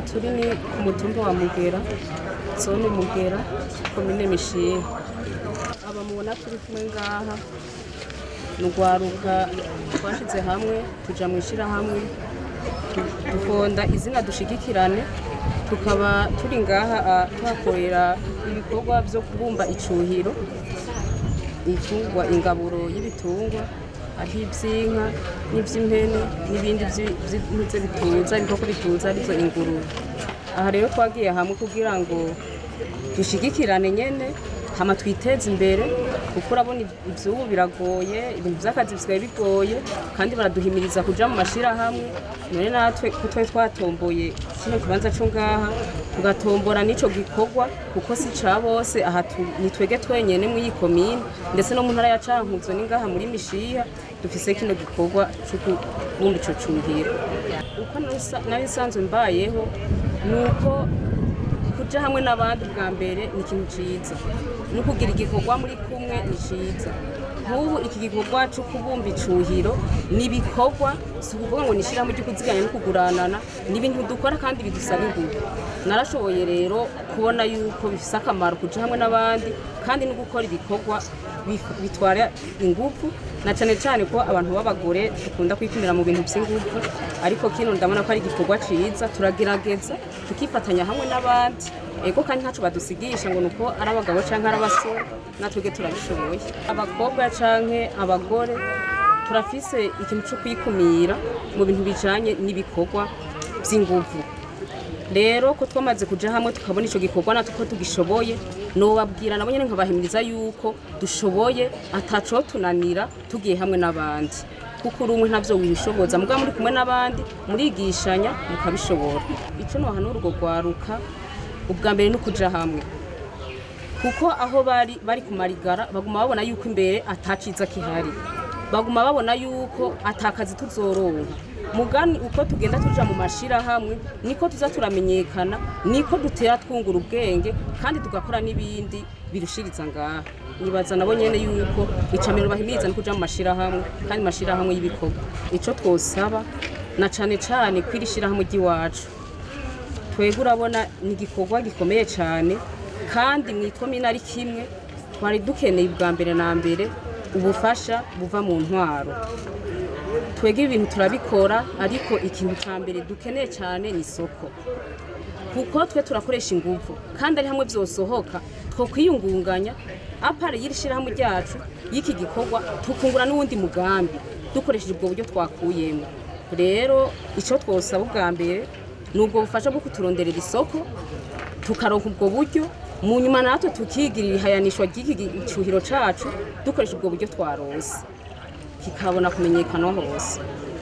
turi ni ku mutumba wa mugera zone mugera komine mishihe aba mubona turi kumwe ngaha ni urwaruka twashyize hamwe tuja mu ishyirahamwe tu- dufonda izina dushigikirane tukaba turi ngaha ah, tuhakorera ibikorwa byo kubumba icuhiro ibitungwa ingaburo y'ibitungwa hariho iby'inka n'iby'impene n'ibindi vyi- vy'intuze bituza ibikoko bituza arizo ingurube aha rero twagiye hamwe kugira ngo dushigikirane nyene hama twiteze imbere kuko urabona ivyubu biragoye ibintu vy'akazi bisigaye bigoye kandi baraduhimiriza kuja mu mashirahamwe none natwe ko twari twatomboye kino kibanza co ngaha tugatombora n'ico gikorwa kuko si ca bose aha tu- ni twege twenyene mw'iyi komine ndetse no mu ntara ya cankuzo ni ngaha muri mishiha dufise kino gikorwa co kubumba ico cuhiro uko nasa- nari nsanzwe mbayeho ni uko kuja hamwe n'abandi bwa mbere ni ikintu ciza no kugira igikorwa muri kumwe ni ciza nk'ubu iki gikorwa cyo kubumba icuhiro ni ibikorwa si ukuvuga ngo ni ishyirahamwe ryo kuziganya no kuguranana ni ibintu dukora kandi bidusaba ingufu narashoboye rero kubona yuko bifise akamaro kuja hamwe n'abandi kandi no gukora ibikorwa bif- bitwara ingufu na cyane cyane ko abantu b'abagore dukunda kwikumira mu bintu by'ingufu ariko kino ndabona ko ari igikorwa ciza turagerageza tukifatanya hamwe n'abandi ego kandi ntaco badusigisha ngo nuko ari abagabo canke ari abasore natwebwe turabishoboye abakobwa canke abagore turafise ikintu co kwikumira mu bintu bijanye n'ibikorwa vy'inguvu rero ko twamaze kuja hamwe tukabona ico gikorwa natwe ko tugishoboye nobabwira nabo nyene nkabahimiriza yuko dushoboye ataco tunanira tugiye hamwe n'abandi kuko uri umwe ntavyo wishoboza mugabo muri kumwe n'abandi murigishanya mukabishobora ico nohanura urwo rwaruka ubwa mbere ni ukuja hamwe kuko aho bari bari ku marigara baguma babona yuko imbere ataciza kihari baguma babona yuko atakazi tuzoronka mugani uko tugenda tuja mu mashirahamwe niko tuza turamenyekana niko dutera twungura ubwenge kandi tugakora n'ibindi birushiriza ngaha nibaza nabo nyene yuko icamiro bahimiriza no kuja mu mashirahamwe kandi mashirahamwe y'ibikorwa ico twosaba na cane cane kwiri shirahamwe ry'iwacu twebwe urabona ni igikorwa gikomeye cyane kandi mu ikomine ari kimwe twari dukeneye ubwa mbere na mbere ubufasha buva mu ntwaro twebwe ibintu turabikora ariko ikintu cya mbere dukeneye cyane ni isoko kuko twe turakoresha ingufu kandi ari hamwe byosohoka two kwiyungunganya apara y'iri shyirahamwe ryacu y'iki gikorwa tukungura n'uwundi mugambi dukoresheje ubwo buryo twakuyemo rero icyo twosaba ubwa mbere ni ubwo bufasha bwo kuturonderera isoko tukaronka ubwo buryo mu nyuma natwe tukigirira ihayanishwa ry'iki gicuhiro cacu dukoresha ubwo buryo twarose kikabona kumenyekana hose